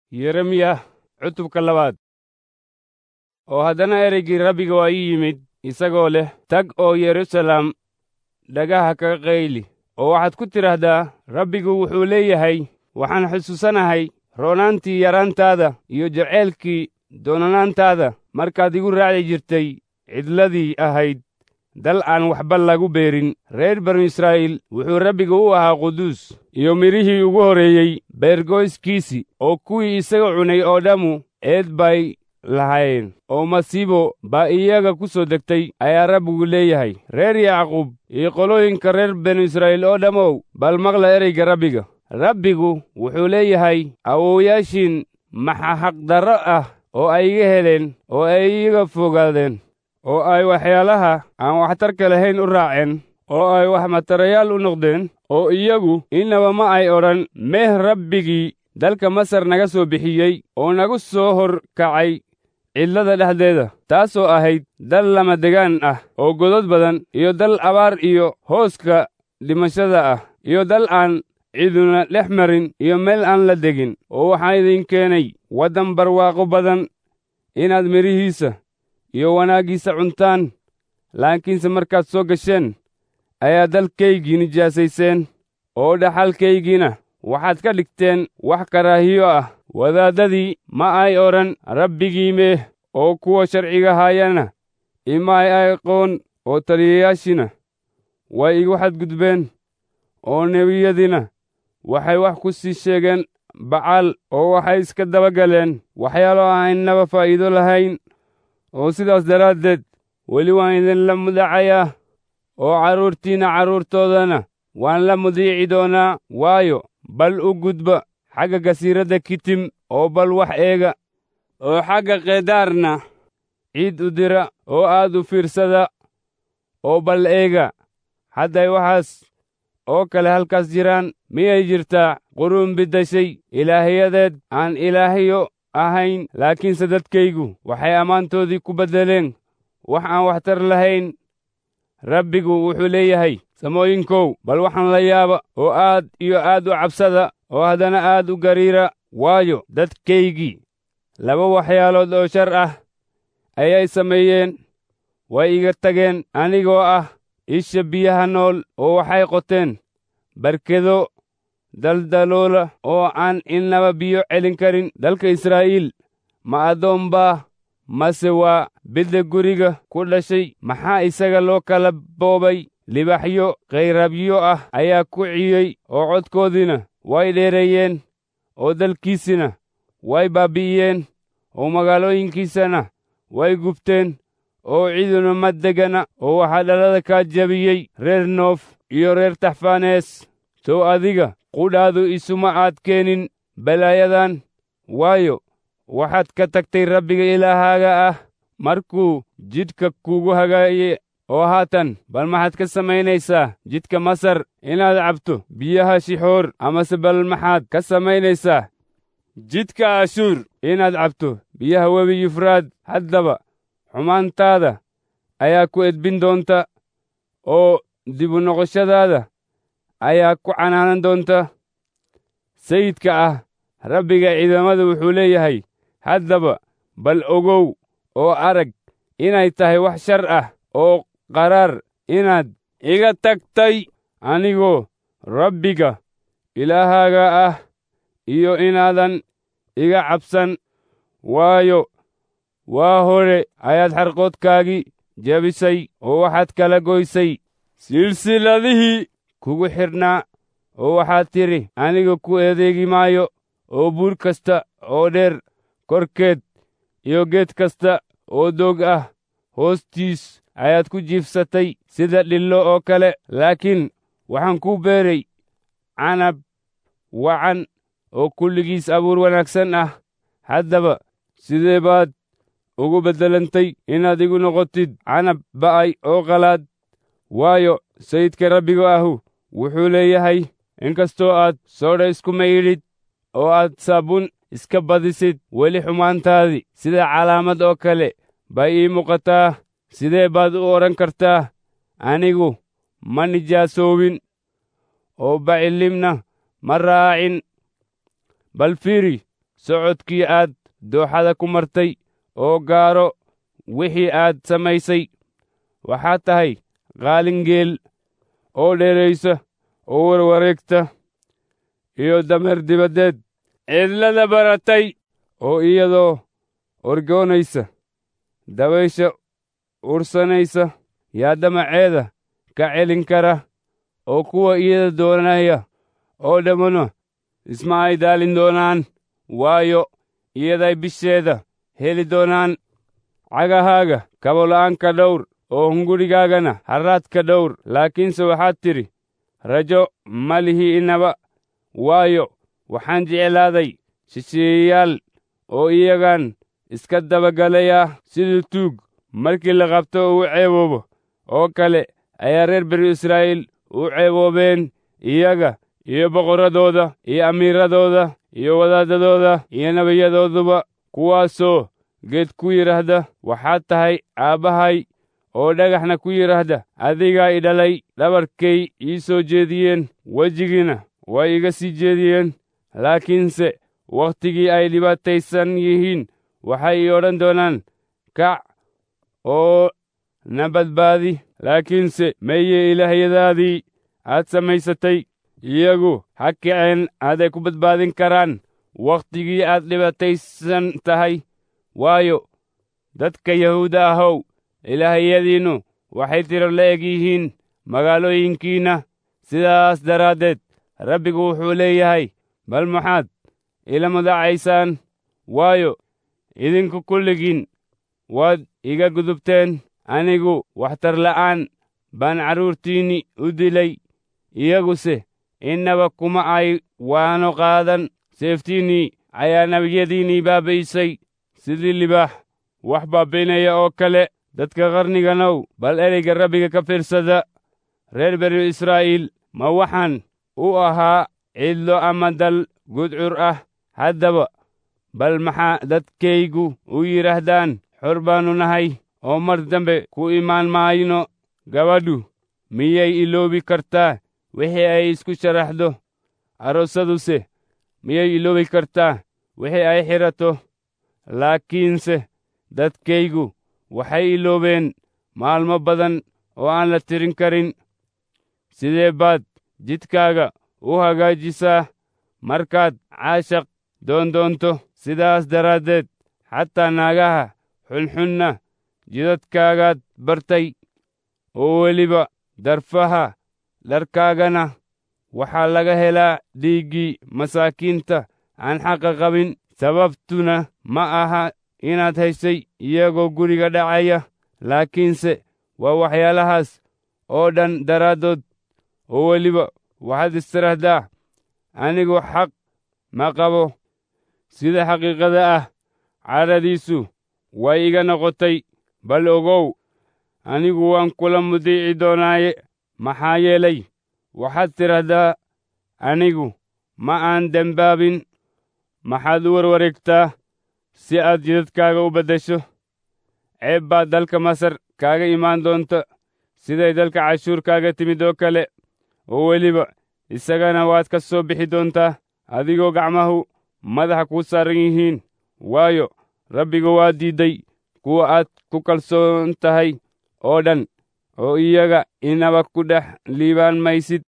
yeremiya cutubka labaad oo haddana ereygii rabbiga waa ii yimid isagoo leh tag oo yeruusaalem dhagaha kaga qayli oo waxaad ku tidhaahdaa rabbigu wuxuu leeyahay waxaan xusuusanahay roonaantii yaraantaada iyo jaceylkii doonanaantaada markaad igu raaci jirtay cidladii ahayd dal aan waxba lagu beerin reer banu israa'iil wuxuu rabbiga u ahaa quduus iyo midhihii ugu horreeyey beergoyskiisii oo kuwii isaga cunay oo dhammu eed bay lahayn oo masiibo baa iyaga ku soo degtay ayaa rabbigu leeyahay reer yacquub iyo qolooyinka reer banu israa'iil oo dhammow bal maqla ereyga rabbiga rabbigu wuxuu leeyahay awoowayaashiin maxa xaqdarro ah oo ay iga heleen oo ay iga fogaadeen oo ay waxyaalaha aan waxtarka lahayn u raaceen oo ay wax matarayaal u noqdeen oo iyagu innaba ma ay odhan meeh rabbigii dalka masar naga soo bixiyey oo nagu soo hor kacay cidlada dhexdeeda taasoo ahayd dal lamadegaan ah oo godod badan iyo dal abaar iyo hooska dhimashada ah iyo dal aan ciduna dhex marin iyo meel aan la degin oo waxaa idin keenay waddan barwaaqo badan inaad midhihiisa iyo wanaaggiisa cuntaan laakiinse markaad soo gasheen ayaa dalkaygii nijaasayseen oo dhaxalkaygiina waxaad ka dhigteen wax karaahiyo ah wadaaddadii ma ay odhan rabbigii meeh oo kuwa sharciga haayana ima ay aqoon oo taliyayaashiina way igu xadgudbeen oo nebiyadiina waxay wax ku sii sheegeen bacaal oo waxay iska daba galeen waxyaalo aan innaba faa'iido lahayn oo sidaas daraaddeed weli waan idinla mudacayaa oo carruurtiinna carruurtoodana waan la mudiici doonaa waayo bal u gudba xagga gasiiradda kitim oo bal wax eega oo xagga keedaarna ciid u dira oo aad u fiirsada oo bal eega hadday waxaas oo kale halkaas jiraan miyay jirtaa quruun biddashay ilaahiyadeed aan ilaahyo ahayn laakiinse dadkaygu waxay ammaantoodii ku beddeleen wax aan waxtar lahayn rabbigu wuxuu leeyahay samooyinkow bal waxaan la yaaba oo aad iyo aad u cabsada oo haddana aad u gariira waayo dadkaygii laba waxyaalood oo shar ah ayay sameeyeen way iga tageen anigoo ah isha biyaha nool oo waxay qoteen barkedo daldaloola oo aan innaba biyo celin karin dalka israa'iil ma addoon baa mase waa bidda guriga ku dhashay maxaa isaga loo kala boobay libaxyo kayrabyo ah ayaa ku ciyey oo codkoodiina way dheereeyeen oo dalkiisina way baabbi'iyeen oo magaalooyinkiisana way gubteen oo ciduna ma degana oo waxaa dhalada kaa jabiyey reer noof iyo reer taxfaanees sow adiga qudhaadu isuma aad keenin balaayadan waayo waxaad ka tagtay rabbiga ilaahaaga ah markuu jidhka kuugu hagaaye oo haatan bal maxaad ka samaynaysaa jidka masar inaad cabto biyaha shixoor amase bal maxaad ka samaynaysaa jidka ashuur inaad cabto biyaha webi yufraad haddaba xumaantaada ayaa ku edbin doonta oo dibu noqoshadaada ayaa ku canaanan doonta sayidka ah rabbiga ciidamada wuxuu leeyahay haddaba bal ogow oo arag inay tahay wax shar ah oo qaraar inaad iga tagtay anigoo rabbiga ilaahaaga ah iyo inaadan iga cabsan waayo waa hore ayaad xarqoodkaagii jebisay oo waxaad kala goysay silsilladihii kugu xidhnaa oo waxaad tidhi aniga ku adeegi maayo oo buur kasta oo dheer korkeed iyo geed kasta oo doog ah hoostiis ayaad ku jiifsatay sida dhillo oo kale laakiin waxaan kuu beeray canab wacan oo kulligiis abuur wanaagsan ah haddaba sidee baad ugu beddelantay inaad igu noqotid canab ba'ay oo qalaad waayo sayidka rabbiga ahu wuxuu leeyahay inkastoo aad soodha isku maydhid oo aad saabuun iska badisid weli xumaantaadii sida calaamad oo kale bay ii muuqataa sidee baad u odhan kartaa anigu ma nijaasoobin oo bacilimna ma raacin bal fiiri socodkii aad dooxada ku martay oo gaaro wixii aad samaysay waxaad tahay qaalingeel oo dheeraysa oo warwareegta iyo dameer dibaddeed cidlada baratay oo iyadoo orgoonaysa dabaysha ursanaysa yaa damaceeda ka celin kara oo kuwa iyada doonaya oo dhammuna isma ay daalin doonaan waayo iyaday bisheeda heli doonaan cagahaaga kabola'aanka dhowr oo hungurigaagana harraadka dhowr laakiinse waxaad tidhi rajo ma lihi inaba waayo waxaan jeclaaday shisheeyayaal oo iyagaan iska dabagalayaa sidii tuug markii la qabto uu ceeboobo oo kale ayaa reer banu israa'iil u ceeboobeen iyaga iyo boqorradooda iyo amiiradooda iyo wadaadadooda iyo nebiyadooduba kuwaasoo geed ku yidhaahda waxaad tahay aabbahay oo dhagaxna ku yidhaahda adigaa i dhalay dhabarkay ii soo jeediyeen wejigiina way iga sii jeediyeen laakiinse wakhtigii ay dhibaataysan yihiin waxay ii odhan doonaan kac oo na badbaadi laakiinse meye ilaahyadaadii aad samaysatay iyagu ha kaceen aaday ku badbaadin karaan wakhtigii aad dhibaataysan tahay waayo dadka yahuuda ahow ilaahyadiinnu waxay tiro la eg yihiin magaalooyinkiinna sidaas daraaddeed rabbigu wuxuu leeyahay bal maxaad ila madacaysaan waayo idinku kulligiin waad iga gudubteen anigu waxtar la'aan baan carruurtiinni u dilay iyaguse innaba kuma ay waano qaadan seeftiinnii ayaa nebiyadiinnii baabaysay sidii libaax wax baabaynaya oo kale dadka qarniganow bal ereyga rabbiga ka fiirsada reer banu israa'iil ma waxaan u ahaa cidlo ama dal gudcur ah haddaba bal maxaa dadkaygu u yidhaahdaan xor baannu nahay oo mar dambe ku imaan maayno gabadhu miyay iloobi kartaa wixii ay isku sharaxdo aroosaduse miyay iloobi kartaa wixii ay xidhato laakiinse dadkaygu waxay iloobeen maalmo badan oo aan la tirin karin sidee baad jidkaaga u hagaajisaa markaad caashaq doondoonto sidaas daraaddeed xataa naagaha xunxunna jidadkaagaad bartay oo weliba darfaha dharkaagana waxaa laga helaa dhiiggii masaakiinta aan xaqa qabin sababtuna ma aha inaad haysay iyagoo guriga dhacaya laakiinse waa waxyaalahaas oo dhan daraaddood oo weliba waxaad istiraahdaa anigu xaq ma qabo sida xaqiiqada ah cadhadiisu way iga noqotay bal ogow anigu waan kula mudiici doonaaye maxaa yeelay waxaad tidhaahdaa anigu ma aan dembaabin maxaad u warwareegtaa si aad jidadkaaga u beddesho ceeb baad dalka masar kaaga imaan doonta siday dalka cashuur kaaga timid oo kale oo weliba isagana waad ka soo bixi doontaa adigoo gacmahu madaxa kuu saaran yihiin waayo rabbiga waa diidday kuwa aad ku kalsoon tahay oo dhan oo iyaga inaba ku dhex liibaan maysid